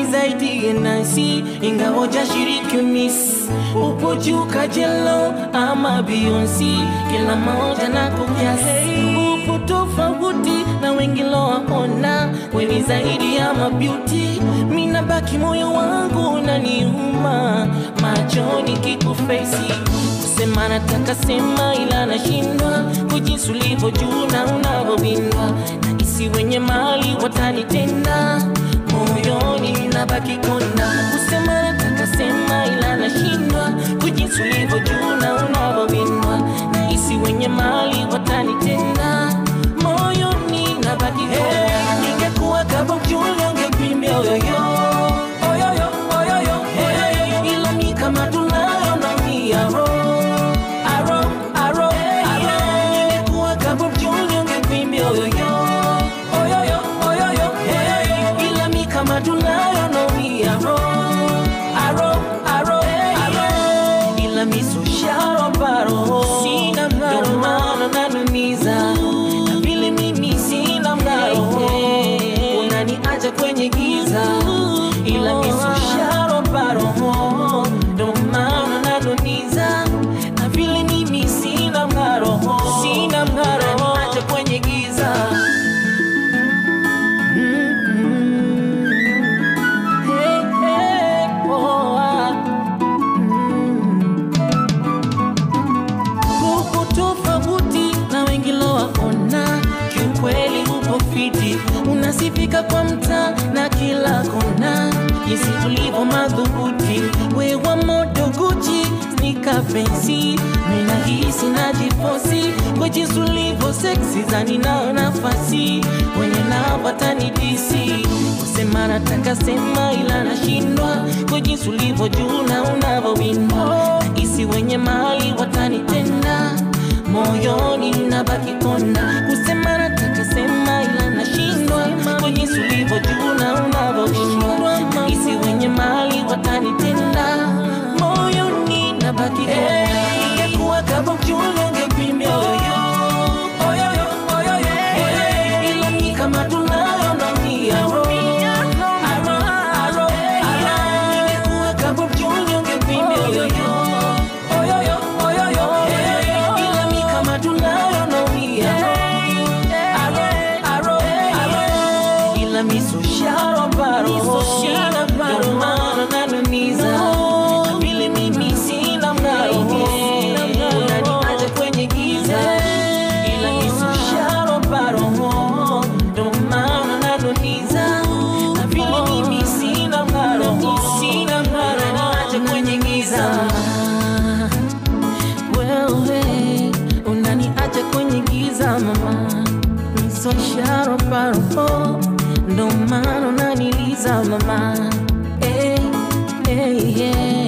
zaidi ya nasi, ingawa hujashiriki Miss. Upo juu kajelo ama Beyonce, kila moja na kukiasi. Upo tofauti na wengi lowaona, weni zaidi ya mabeauty. Mina baki moyo wangu unaniuma, machoni kikufesi kusema nataka sema, ila nashindwa kujinsi ulivyo juu na unavyowindwa na isi wenye mali watanitenda moyoni nabaki kona. Kusema nataka sema, ila nashindwa kujinsi ulivyo juu na unavyowindwa na isi wenye mali watanitenda moyoni nabaki kona. Ningekuwa kama mjule ungepimbia oyoyo oyoyo oyoyo oyoyo, ila mi kama tunayo na miaro aro aro aro, ningekuwa kama mjule ungepimbia oyoyo oyoyo oyoyo oyoyo, ila mi kama tunayo na miaro aro aro aro, ila mi so sharo baro sina mngaro, ndio maana nanumiza na vile mimi sina mngaro unaniacha kwenye giza, ila mi so sharo baro ndio maana nanumiza na vile mimi sina mngaro sina mngaro unaniacha kwenye giza Hey, hey, oh, ah. upo tofauti na wengi lowaona, kiukweli upo fiti, unasifika kwa mtaa na kila kona, jinsi tulivyo madhubuti, wewa modo Gucci snika fensi, mina hisi najifosi kwa jinsi ulivyo seksi, zani nao nafasi wenye nao watanidisi kusema nataka sema, ila nashindwa kwa jinsi ulivyo juu na unavyowindwa isi wenye mali watanitenda moyoni nabaki kona kusema nataka sema ila nashindwa kwa jinsi ulivyo juu na unavyowindwa isi wenye mali watanitenda moyoni nabaki kona ingekuwa kama mjule ungepimia oyoyo oyoyo oyoyo oyoyo ila ni kama tunayo na miaro aro aro aro ingekuwa kama mjule ungepimia oyoyo oyoyo oyoyo oyoyo ila mi kama tunayo na miaro aro aro aro ila mi so sharo baro sharo baro maana nanumiza na vile mimi sina mngaro unaniacha kwenye giza ila mi so sharo baro ndo maana nanumiza na vile mimi sina mngaro sina mngaro unaniacha kwenye giza wewe unaniacha kwenye giza mama nisosharo paro ndo maana unaniliza mama hey, hey, yeah.